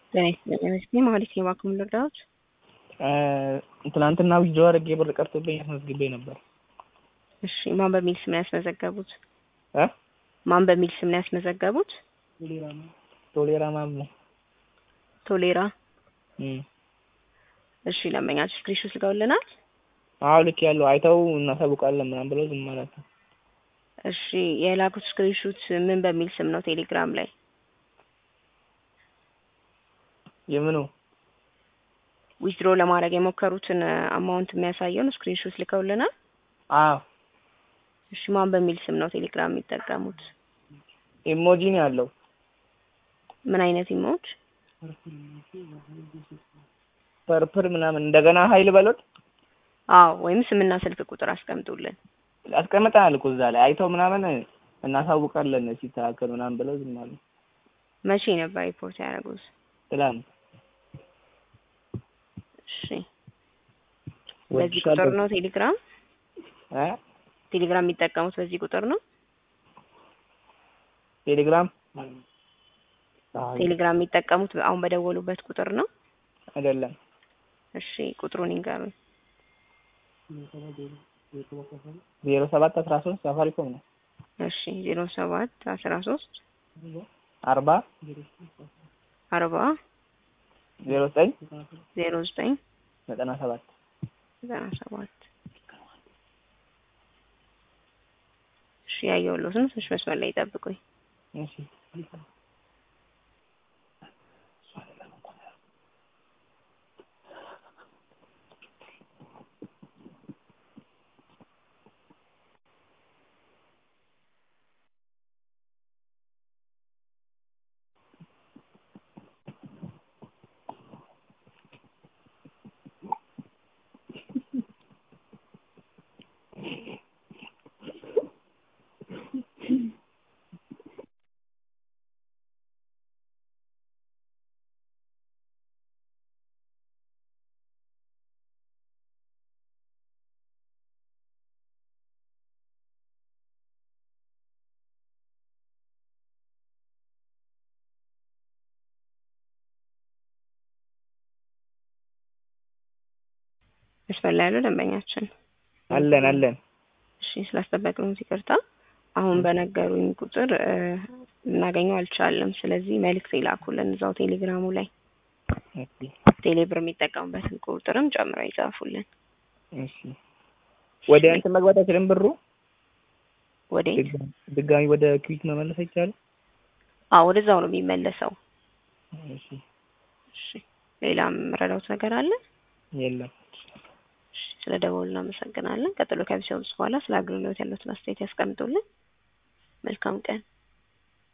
ጤና ይስጥልኝ መስኪ ማለት የባንክ ልርዳዎት? ትናንትና ዊዝድሮ አድርጌ ብር ቀርቶብኝ አስመዝግቤ ነበር። እሺ ማን በሚል ስም ነው ያስመዘገቡት? እ ማን በሚል ስም ነው ያስመዘገቡት? ቶሌራ ማም ነው። ቶሌራ። እም እሺ ለመኛችሁ ስክሪንሾት ልከውልናል። አዎ ልክ ያለው አይተው እናሳውቃለን ምናምን ብለው ዝም ማለት ነው። እሺ የላኩት ስክሪንሾት ምን በሚል ስም ነው ቴሌግራም ላይ? የምኑ ዊዝድሮ ለማድረግ የሞከሩትን አማውንት የሚያሳየውን ስክሪንሾት ልከውልናል። አዎ እሺ ማን በሚል ስም ነው ቴሌግራም የሚጠቀሙት? ኢሞጂ ነው ያለው። ምን አይነት ኢሞጅ? ፐርፕል ምናምን እንደገና ሀይል በሎት አዎ ወይም ስምና ስልክ ቁጥር አስቀምጡልን። አስቀምጠናል እኮ እዛ ላይ አይተው ምናምን እናሳውቃለን ሲስተካከል ምናምን ብለው ዝም አሉ። መቼ ነበር ሪፖርት ያደረጉት? ትላንት እሺ በዚህ ቁጥር ነው ቴሌግራም እ ቴሌግራም የሚጠቀሙት በዚህ ቁጥር ነው? ቴሌግራም ቴሌግራም የሚጠቀሙት አሁን በደወሉበት ቁጥር ነው? አይደለም። እሺ ቁጥሩን ይንገሩኝ። ዜሮ ሰባት አስራ ሶስት ሳፋሪኮም ነው። እሺ ዜሮ ሰባት አስራ ሶስት አርባ አርባ ዜሮ ዘጠኝ ዜሮ ዘጠኝ ዘጠና ሰባት ዘጠና ሰባት እሺ ያየሁሎት ነው። ትንሽ መስመር ላይ ይጠብቁኝ። እሺ መስመር ላይ ያለው ደንበኛችን አለን አለን። እሺ ስላስጠበቅነው ይቅርታ። አሁን በነገሩኝ ቁጥር ልናገኘው አልቻለም። ስለዚህ መልእክት ይላኩልን እዛው ቴሌግራሙ ላይ እሺ ቴሌብር የሚጠቀሙበትን ቁጥርም ጨምረው ይጻፉልን። እሺ ወደ እንትን መግባት አይችልም ብሩ ወደ ድጋሚ- ድጋሚ ወደ ክዊክ መመለስ አይቻልም? አዎ ወደዛው ነው የሚመለሰው። እሺ እሺ ሌላም ረዳውት ነገር አለ? የለም። እሺ ስለ ደወሉ እናመሰግናለን። ቀጥሎ ከቢሰውስ በኋላ ስለ አገልግሎት ያሉትን አስተያየት ያስቀምጡልን። መልካም ቀን።